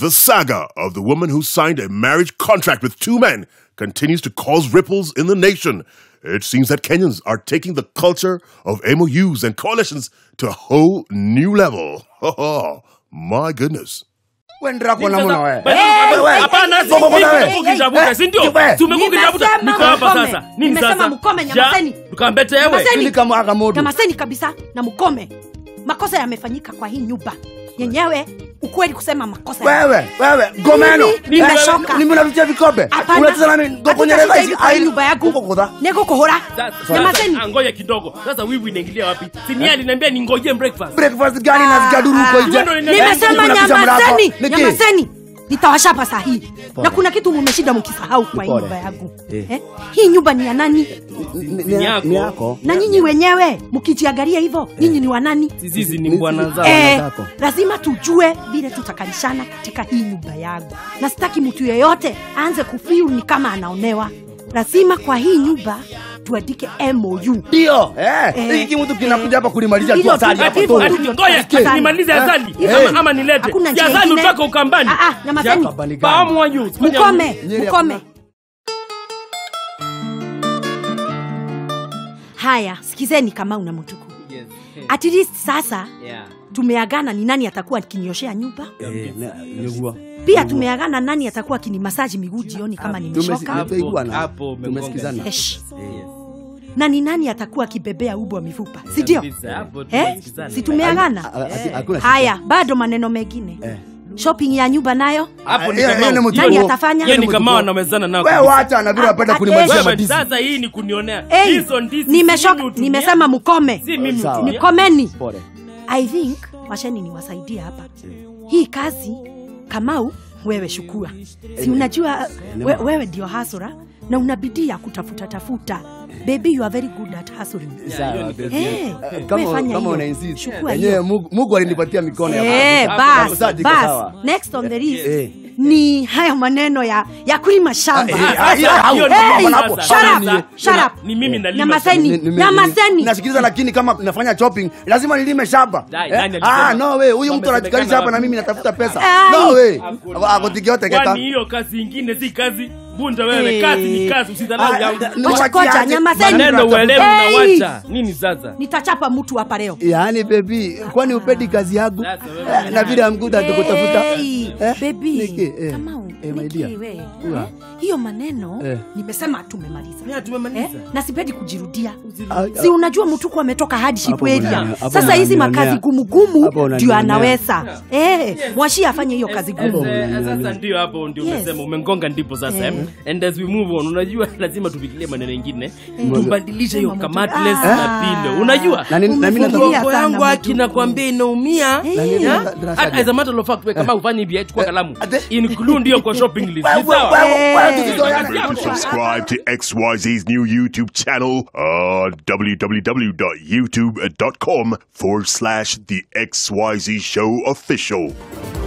The saga of the woman who signed a marriage contract with two men continues to cause ripples in the nation. It seems that Kenyans are taking the culture of MOUs and coalitions to a whole new level. My goodness. Wendera kuona muna wewe. Hapana, si Bobo, bobo, wewe. umekuwa ukitafuta, si ndio? Wewe. Si umekuwa ukitafuta. Nimesema Niko hapa mkome. sasa. Nini Nimesema sasa? mkome, Ja, nyamazeni. Tukambete wewe. Nyamazeni. Ili kama aka moto. nyamaseni kabisa na mkome makosa yamefanyika kwa hii nyumba yenyewe ukweli kusema makosa Wewe, wewe, gomeno. Mimi nimechoka. Mimi unavitia vikombe. Hapana. Unacheza nami gokonyereza Hatutashinda hizi hivi kwa hii ai- nyumba yangu Uko kudha. nego kuhora Sasa- nyamazeni sasa, ngoja kidogo sasa wivu inaingilia wapi sinia aliniambia ningoje breakfast Breakfast gani na zikaduru huko nje? Wewe ndo uliniambia- nimesema Unapisha mlango. nyamazeni Niki? nyamazeni nitawashapa saa hii na kuna kitu mumeshinda mkisahau kwa hii Pole. nyumba yangu eh? hii nyumba ni ya nani Ni- ni- Ni yako. Ni yako. na nyinyi wenyewe mkijiangalia hivyo nyinyi ni wanani sisi ni bwana zao eh, zako. lazima tujue vile tutakalishana katika hii nyumba yangu na sitaki mtu yeyote aanze kufiu ni kama anaonewa lazima kwa hii nyumba tuandike mou Ndio. Eh, Eh, hiki mtu kinakuja hapa kulimalizia tu Hilo asali tu- hapa hivyo tu. tu. Ati, ngoja Asali. nimalize asali Eh. ama, ama nilete Hakuna Ya njia asali ingine. utoke ukambani Ah, ah, nyamazeni. Ukambani gani? fahamu wa juu Fanya- mkome Nyeri mkome hakuna. haya sikizeni kama una mtuku at least sasa tumeagana ni nani atakuwa akinioshea nyumba Eh, na- niguo. pia tumeagana nani atakuwa akinimasaji miguu jioni kama nimechoka Tumesi- Hapo- tumeiguana. hapo umegonga. Tumesikizana. Esh. na ni nani atakuwa akibebea ubwa mifupa sindio Kabisa, hapo eh? tumesikizana. si tumeagana Ah, ah, hakuna shida. haya bado maneno mengine Eh. shopping ya nyumba nayo hapo ni Hiyo- kama hiyo ni mtu- nani atafanya hiyo ni Mtuko. kama wanamezana nao Wewe kabisa. wacha na vile unapenda Ah, kunimalizia eh, Wewe, madizi. sasa hii ni kunionea Hey, hizo ndizi nimeshoka si mimi hutumia. nimesema mkome si mimi Sawa. hutumia. nikomeni Pole. i think washeni niwasaidie hapa hii kazi kamau wewe shukua si unajua we, wewe ndio hasura na una bidii ya kutafuta tafuta baby you are very good at hustling Sawa, baby. Eh, Eh, wewe kama fanya kama hiyo. una insist. Chukua Yenyewe hiyo. Mungu Mungu alinipatia mikono ya Eh, hapo. bas Sasa iko bas sawa. next on the list Eh. ni haya maneno ya ya kulima shamba Eh, Ah, ah, sasa, hiyo- hau- hiyo ni Hey, mimi hapo. sasa. shut up, Sasa, shut na- up. ni mimi nalima Nyamazeni. Ni- nime- Nyamazeni. ni- nasikiliza lakini kama nafanya shopping lazima nilime shamba Dai, Eh? nani alisema? ah no way huyu mtu Wamesemekana anatikalisha hapa na wapi? mimi natafuta pesa Ai. no way Hakuna. akotikiote keta kwani hiyo kazi ingine si kazi bunda wewe kazi ni kazi usidharau Ah, yangu da- ni Ngoja, wachiaje? ngoja, nyamazeni. maneno uelewe Hey! unawacha nini sasa nitachapa mtu hapa leo yaani bebi kwani upendi kazi yangu Sasa wewe Eh, na vile amkuta tukutafuta Hey, Eh, baby, Niki, eh, Kamau, eh, my Niki, dear. we, Ua. eh, hiyo maneno Eh. nimesema tumemaliza Ya, tumemaliza. eh, na sipendi kujirudia Ah, si unajua mtuku ametoka hardship Hapo area unanionea, hapo sasa hizi unanionea. makazi gumugumu Hapo ndio unanionea. anaweza eh, mwashi afanye hiyo kazi gumu Eh, eh, sasa ndio hapo ndio Yes. umesema umengonga ndipo sasa Eh. eh. and as we move on unajua lazima tufikirie maneno mengine Eh. tubadilishe hiyo Sema kamatless mtu- na Ah. pilo unajua Na nini- na mimi nataka- Umefungulia Mgongo sana yangu haki mtu. nakwambia inaumia Eh. Na nini- Yeah? darasa Hata gani? as a matter of fact we kama ufanye hivi chukua kalamu ate- include hiyo kwa shopping list Wewe, ni sawa wewe, wewe, Eh. tusizoeane. Yeah. Subscribe to XYZ's new YouTube channel on www.youtube.com forward slash The XYZ Show Official.